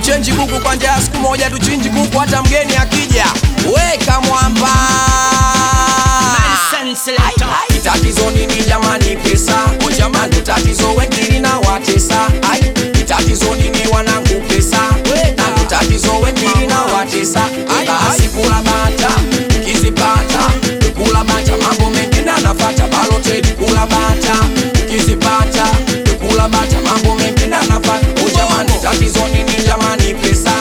kuchenji kuku kwa njaa siku moja tuchinji kuku hata mgeni akija weka mwamba Ai, tatizo nini jamani pesa o jamani tatizo wengine na watesa ai tatizo nini wanangu pesa na tatizo wengine na watesa ai basi kula bata kizipata kula bata mambo mengine anafata baloteli kula bata kizipata kula bata mambo mengine anafata o jamani tatizo nini jamani pesa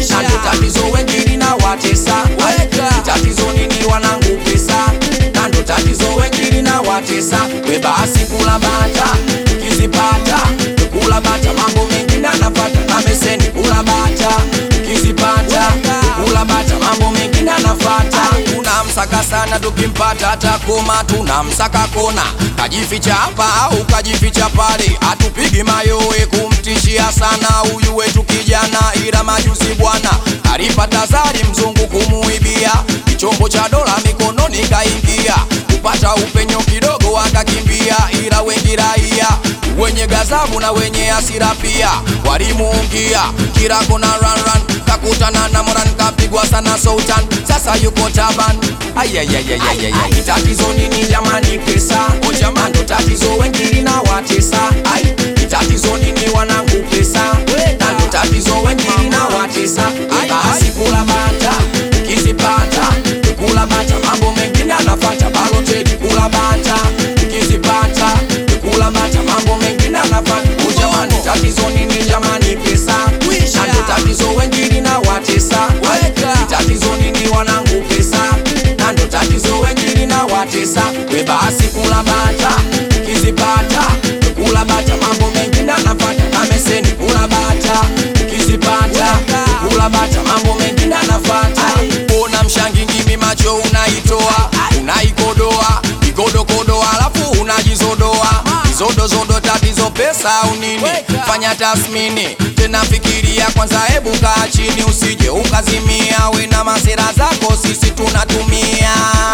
na tatizo wengine na watesa ai tatizo nini wanangu pesa na ndo tatizo wengine na watesa we basi kula bata kizipata kula bata mambo mengine anafata na meseni kula bata kizipata kula bata mambo mengine anafata tunamsaka sana tukimpata atakoma tunamsaka kona kajificha hapa au kajificha pale atupigi mayowe kumtishia sana huyu wetu kijana ila majuzi bwana alipata zari mzungu kumuibia kichombo cha dola mikononi kaingia kupata upenyo kidogo akakimbia ila wengi raia wenye gazabu na wenye hasira pia walimuungia kila kona run run kakutana na moran kapigwa sana sultan sasa yuko taban ayayayayayay tatizo nini jamani pesa o jamani ndo tatizo wengine na watesa ai tatizo nini wanangu pesa na ndo tatizo wengine na watesa ai basi kula bata kizipata kula bata mambo mengine anafata baloteli kula bata kizipata kula bata mambo mengine anafata o jamani tatizo nini jamani pesa na ndo tatizo wengine na watesa ai tatizo nini wanangu pesa na ndo tatizo wengine na watesa we basi kula bata kizipata kula bata mambo mengine anafata na meseni kula bata kizipata kula bata mambo mengine anafata ona mshangingimi macho unaitoa unaikodoa ikodokodo alafu unajizodoa zodozodo tatizo pesa au nini fanya tasmini tena fikiria kwanza hebu kaa chini usije ukazimia we na masera zako sisi tunatumia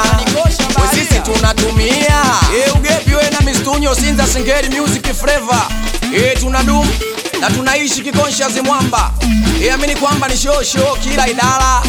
we sisi tunatumia e, ugepi we na mistunyo sinza singeri music flavor e, tunadumu na tunaishi kikonshazi mwamba e, amini kwamba ni shosho kila idara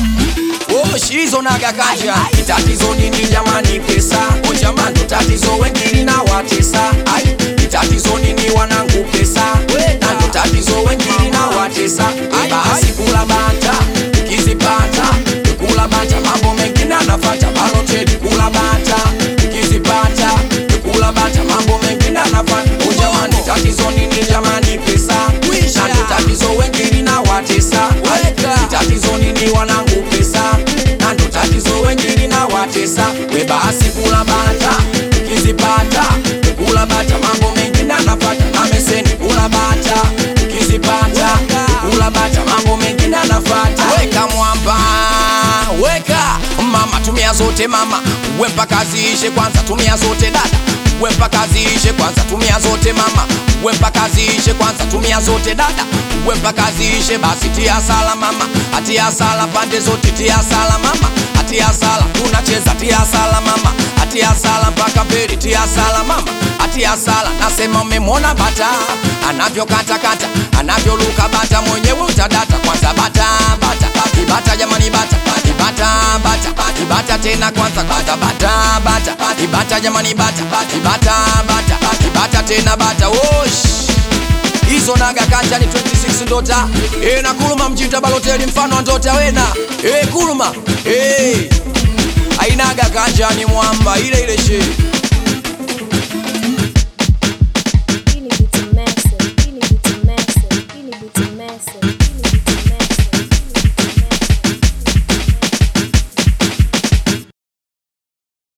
hizo naga kanja tatizo nini jamani pesa o jamani tatizo wengine na watesa ai tatizo nini wanangu pesa na ndo tatizo wengine na watesa ai basi kula bata kizipata kula bata mambo mengine anafata baloteli kula bata kizipata kula bata mambo mengine anafata o jamani tatizo nini jamani pesa na ndo tatizo wengine na watesa ai tatizo nini wanangu pesa na ndo tatizo wengine na watesa we basi kula bata kizipata kula bata mambo mengine anapata na meseni kula bata kizipata kula bata mambo mengine anafata weka mwamba weka mama tumia zote mama we mpaka ziishe kwanza tumia zote dada we mpaka ziishe kwanza tumia zote mama we mpaka ziishe kwanza tumia zote dada we mpaka ziishe basi tia sala mama atia sala pande zote tia sala mama atia sala tunacheza tia sala mama atia sala mpaka mbele tia sala mama atia sala nasema umemwona bata anavyokatakata anavyoluka bata mwenyewe utadata kwanza bata bata ibata jamani bata ibata bata ibata tena kwanza kwanza bata bata ibata jamani bata ibata bata ibata tena bata wosh hizo naga kanja ni 26 ndota e, na kuluma mjinta baloteli mfano wa ndota wena e, kuluma e, ainaga kanja ni mwamba ile ile shee